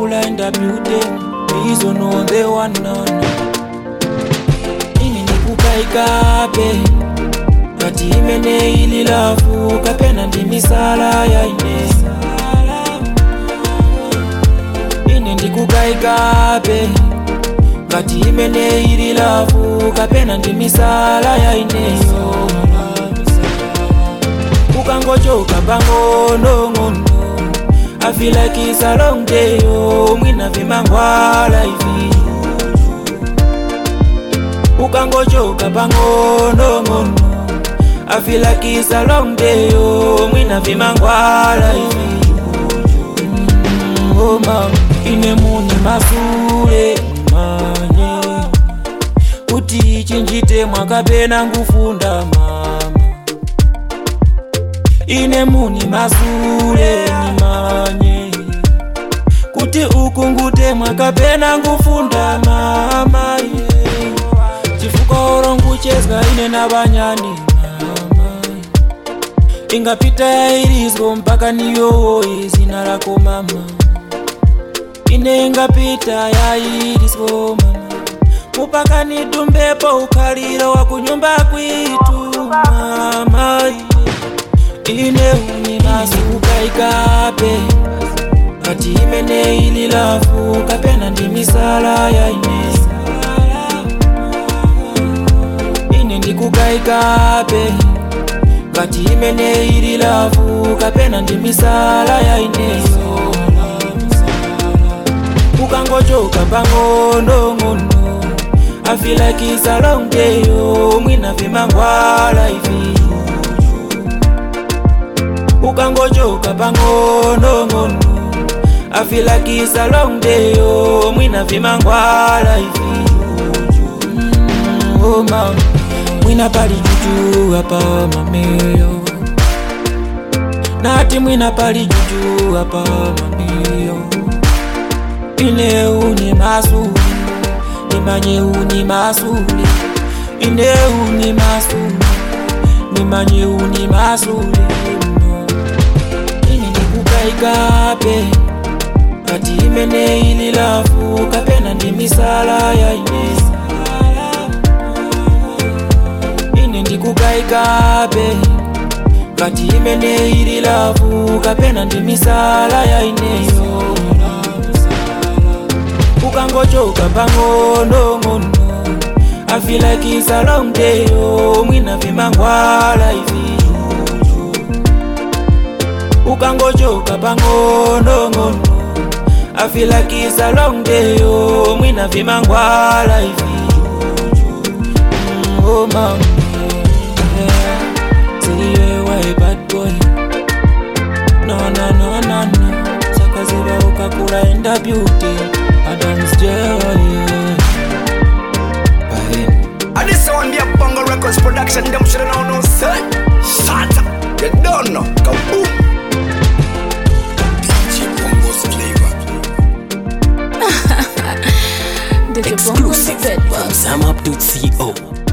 kakula in the building Please don't know the one none Ini nikukaikape Kati imene ili lafu kapena ndi misala ya ine Ine ndikukaikape Kati imene ili lafu kapena ndi misala ya ineyo Ukangochoka pang'onong'ono I feel like it's a long day oh Mwina vimangwala hivi Ukangochoka pang'onong'ono I feel like it's a long day oh Mwina vimangwala hivi Mm, Oh mama Ine muni masule manye Kuti chinjite mwakapena ngufunda mama ine muni masule nimanye kuti ukungute mwakapena ngufunda mama yeah. chifuka oronguchezga ine navanyani mama ingapita yairizwo mpaka niyowoye zina rako mama ine ingapita yairizwo mama mupaka nidumbepo ukhaliro wa kunyumba kwitu mama yeah ine uni masikukaikape kati imene ili lafu kapena ndi misala ya ine ine ndikukaikape kati imene ili lafu kapena ndi misala ya ineyo ukangochoka pang'onong'ono I feel like it's a long day oh mwina vimangwala hivi ukangochoka pang'onong'ono I feel like it's a long day oh mwina vimangwala hivi mm, oh mama mwina pali juju hapa mameyo nati mwina pali juju hapa mameyo ine uni masuli nimanye uni masuli ine uni masuli nimanye uni masuli ini nikukaikape kati imene ili lafu kapena ndi misala ya ine ine ndikukaikape kati imene ili lafu kapena ndi misala ya ineyo ukangochoka pang'onong'ono I feel like it's a long day oh mwina vimangwala hivi ukangochoka pang'onong'ono I feel like it's a long day oh mwina vimangwala hivi mm, oh mama yeah. Siliwe wa bad boy no no no no no sakaziba ukakula enda beauty Adam's joy yeah. Bahini And this one be a Bongo Records production. Them should know no say. Shut up. You don't know. Kaboom. DJ Bongo's flavor. DJ Bongo Exclusive on the bed, from ZamUp.co.